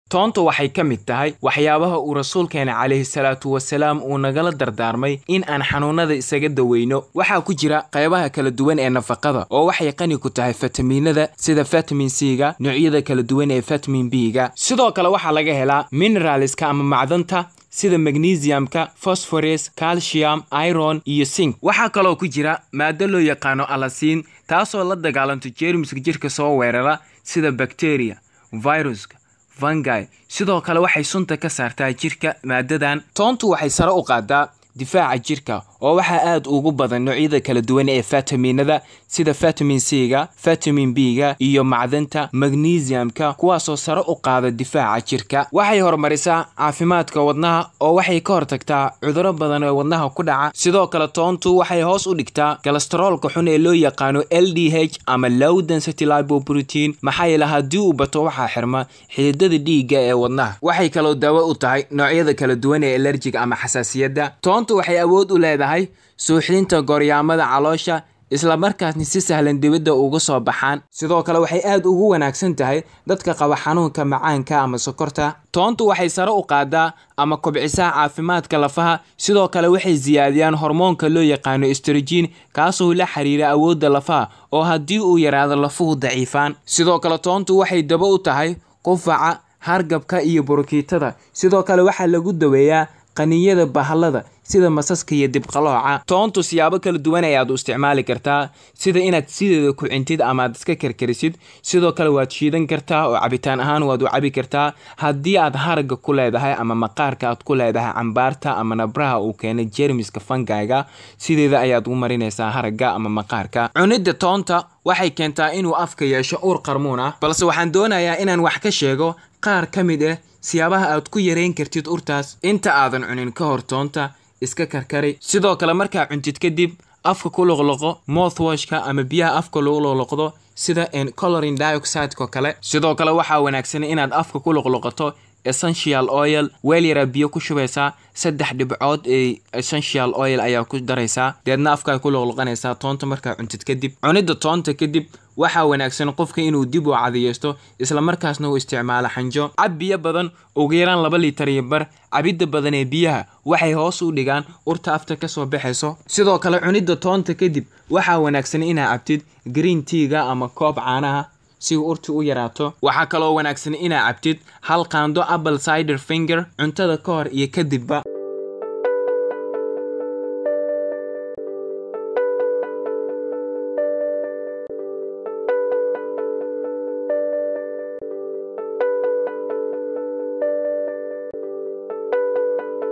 toonta waxay ka mid tahay waxyaabaha uu rasuulkeena calayhi salaatu wasalaam uu nagala dardaarmay in aan xanuunada isaga daweyno waxaa ku jira qaybaha kala duwan ee nafaqada oo waxay qani ku tahay fitamiinada sida vitamin c-ga noocyada kala duwan ee vitamin b-ga sidoo kale waxaa laga helaa mineralska ama macdanta sida magnesiumka phosphorus calcium iron iyo sink waxaa kaloo ku jira maado loo yaqaano alasiin taasoo la dagaalanto jeermiska jirka soo weerara sida bacteria viruska vangi sidoo kale waxay sunta ka saartaa jirka maadadan toontu waxay sare u qaadaa difaaca jirka oo waxaa aad ugu badan noocyada kala duwan ee fitaminada sida vitamin c-ga vitamin b-ga iyo macdanta magnesiumka kuwaasoo sare u qaada difaaca jirka waxay horumarisaa caafimaadka wadnaha oo waxay ka hortagtaa cuduro badan oo wadnaha ku dhaca sidoo kale toontu waxay hoos u dhigtaa kolestaroolka xun ee loo yaqaano l d h ama low density lipoprotein maxaa yeele haddii uu bato waxaa xirma xididada dhiigga ee wadnaha waxay kaloo daawo u tahay noocyada kala duwan ee alerjiga ama xasaasiyadda toontu waxay awood u leedahay suuxdinta gooryaamada caloosha isla markaasna si sahlan dibadda uga soo baxaan sidoo kale waxay aad ugu wanaagsan tahay dadka qaba xanuunka macaanka ama sokorta toontu waxay sare u qaadaa ama kobcisaa caafimaadka lafaha sidoo kale waxay siyaadiyaan hormoonka loo yaqaano estrogen kaasoo la xiriira awoodda lafaha oo haddii uu yaraado lafuhu daciifaan sidoo kale toontu waxay daba u tahay qufaca hargabka iyo burukiitada sidoo kale waxaa lagu daweeyaa qaniyada bahalada sida masaska iyo dibqalooca toontu siyaabo kala duwan ayaad u isticmaali kartaa sida inaad sideeda ku cintid amaad iska karkarisid sidoo kale waad shiidan kartaa oo cabitaan ahaan waad u cabi kartaa haddii aad haraga ku leedahay ama maqaarka aad ku leedahay cambaarta ama nabraha uu keenay jermiska fangayga sideeda ayaad u marinaysaa haraga ama maqaarka cunidda toonta waxay keentaa inuu afka yeesho uur qarmuun ah balse waxaan doonayaa inaan wax ka sheego qaar ka mid ah siyaabaha aad ku yareyn kartid urtaas inta aadan cunin ka hor toonta iska karkari sidoo kale markaa cuntid kadib afka ku loqloqo mouthwashka ama biyaha afka lagu loqloqdo sida colorin dioxideko kale sidoo kale waxaa wanaagsan inaad afka ku loqloqoto essential oil weel yaraa biyo ku shubaysaa saddex dhibcood ee essential oil ayaa ku daraysaa deedna afkaa ku loqloqanaysaa toonta markaa cuntid kadib cunidda toonta kadib waxaa wanaagsan qofka inuu dib u cadiyeysto islamarkaasna uu isticmaalo xanjo cab biyo badan ugu yaraan laba litar iyo bar cabidda badan ee biyaha waxay hoos u dhigaan urta afta kasoo baxayso sidoo kale cunidda toonta kadib waxaa wanaagsan inaa cabtid green teaga ama koob caanaha si urti u yaraato waxaa kaloo wanaagsan inaa cabtid hal qaando apple cider finger cuntada ka hor iyo kadibba